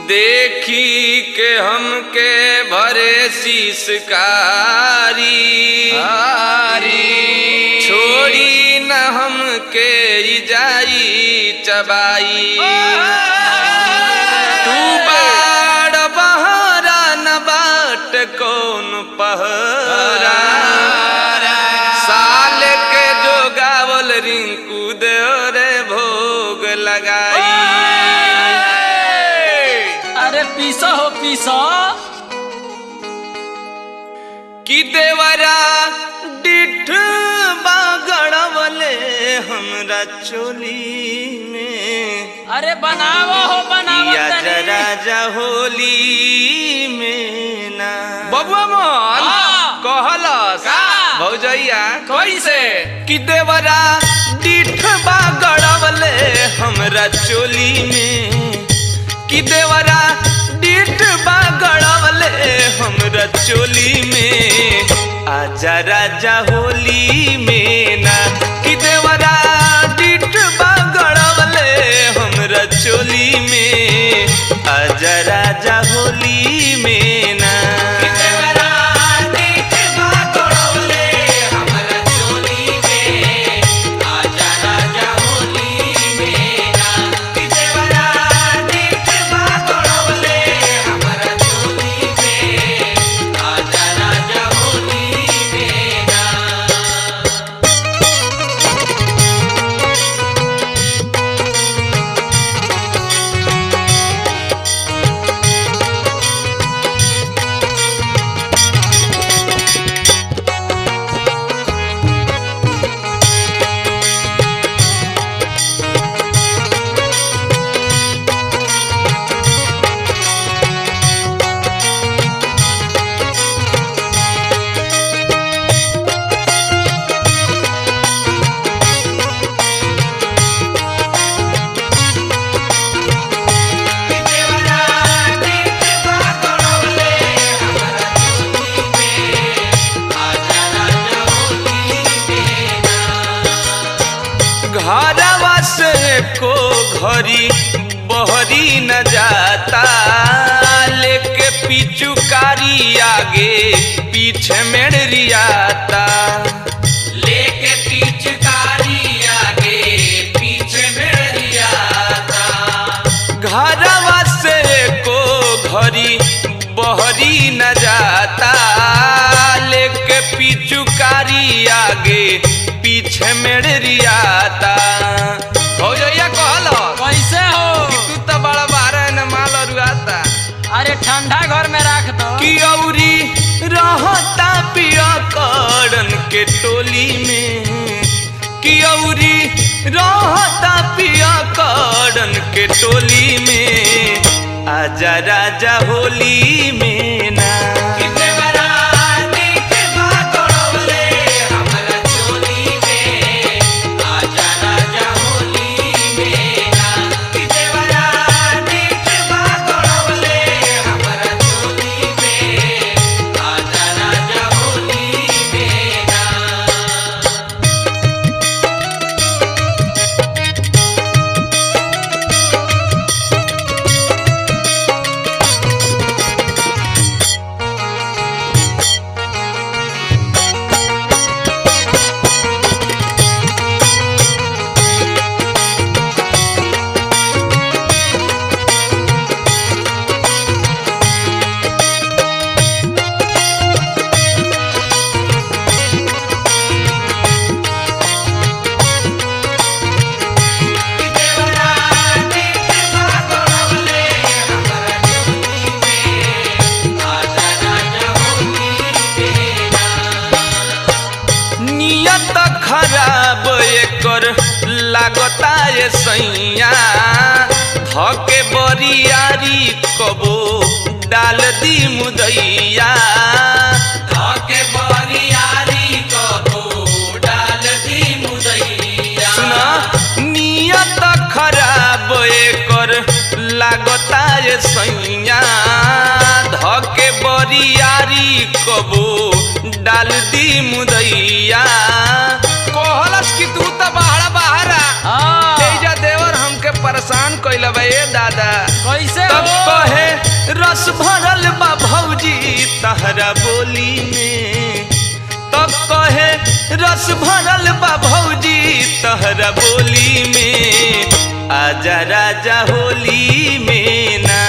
देखी के हमके भरे शीशकारी छोड़ी न हमके ई जाई चबाई तू बाड़ बहरा न बाट कौन पहरा साल के जो गावल रिंकू दे रे भोग लगाई अरे पीसो हो पीसो कि देवरा डिठ बागड़वले हमरा चोली में अरे बनावो हो बनावो या तनी। जरा जा होली में ना बबुआ मोहन हाँ। कहलस का? भौजैया कैसे कि देवरा डिठ बागड़वले हमरा चोली में कि देवरा डिठ बागड़वले हमरा चोली में आजा राजा होली में ना कि देवरा डिठ बागड़वले हमरा चोली में आजा राजा होली में ना कि देवरा डिठ बागड़वले हमरा चोली में आजा राजा होली में ना कि देवरा डिठ बागड़वले हमरा चोली में आजा राजा होली में ना घरवा से को घरी बहरी न जाता लेके पिचुकारी आगे पीछे मेड़रियाता लेके पिचुकारी आगे पीछे मेड़रियाता घरवा से को घरी बहरी न जाता लेके पिचुकारी आगे पीछे मेड़रियाता भौजैया कहलो कैसे हो कि तू तो बड़ा बारह न माल अरुआता अरे ठंडा घर में रख दो कि औरी रहता पिया करन के टोली में कि औरी रहता पिया करन के टोली में आजा राजा होली में ना नियत खराब एकर लागता ये सैया धके बरियारी कबो डाल दी मुदैया धके बरियारी कबो डाल दी मुदैया सुना नियत खराब एकर लागता ये सैया धके बरियारी कबो डाल दी मुदैया कहलस कि तू तो बाहर बाहरा हाँ तेजा देवर हमके परेशान कइल बा ए दादा कैसे तब हो कहे भरल बा भौजी तहरा बोली में तब कहे रस भरल बा भौजी तहरा बोली में आजा राजा होली में ना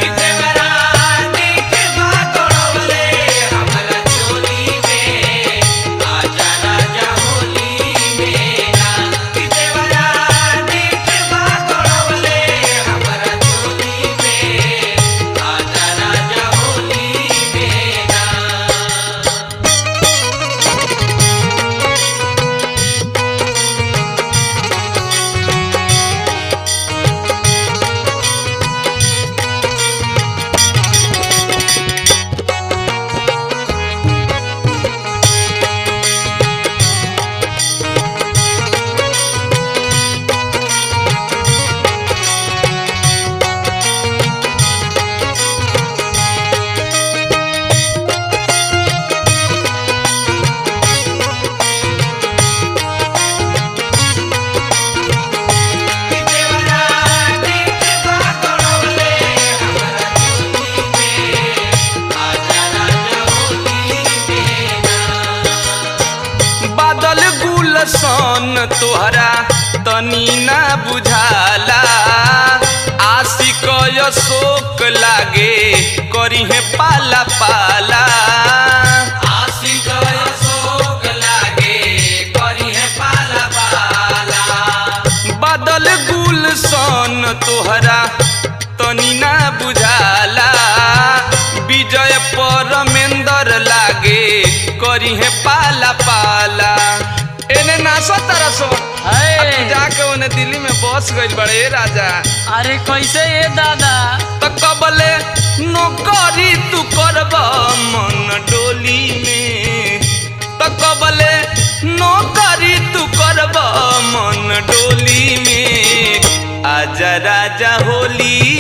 बादल गुलसन तोहरा तनी ना बुझाला आशिक शोक लागे करिहे पाला पाला बादल गुलसन तोहरा तनी ना बुझाला विजय परमेंदर लागे करिहे पाला पाला एने नासो तरसो है। जाके उन्हें दिल्ली में बस गइल बड़े ए राजा अरे कैसे ये दादा तो कबले नौकरी तू करब मन डोली में तो कबले नौकरी तू करब मन डोली में आजा राजा होली